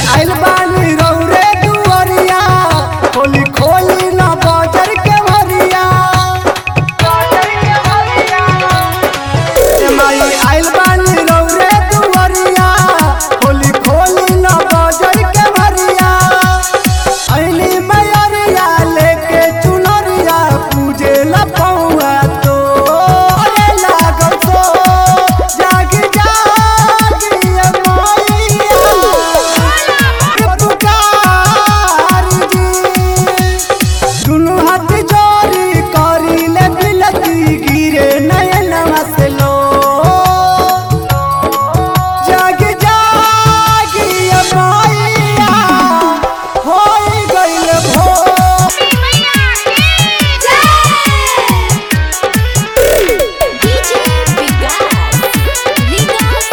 आइल बानी रौरे दुआरिया होली खोली ना बाजार के भरिया ए माई आइल बानी रौरे दुआरिया होली खोली ना बाजार के भरिया अइली मैयरिया लेके चुनरिया पूजे ला पौआ तो अरे लागल सो जागी जागी ए मैया पुकारी जी दुनु हाथ जोड़ी करी ले बिलती गिरे नयनवा से लो जागी जागी ए मैया होई गइल भो डीजे विकास विकास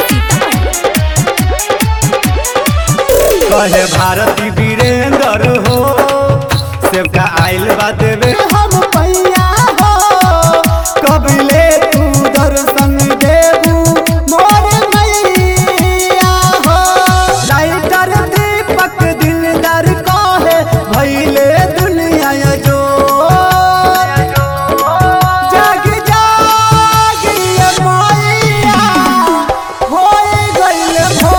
सीतामढ़ी कहे भारती वीरेंद्र हो सेवका आइल बा देवे हम पैया हो कबिले तू दर्शन देबू मोर मैया हो लाइटर दीपक दिलदार कहे भइले दुनिया जो जागी जागी ए मैया होई गइल भो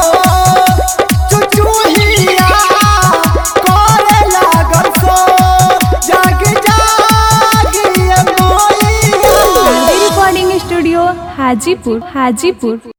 चुचुहिया करे लागल सो जागी जागी ए मैया रिकॉर्डिंग स्टूडियो हाजीपुर हाजीपुर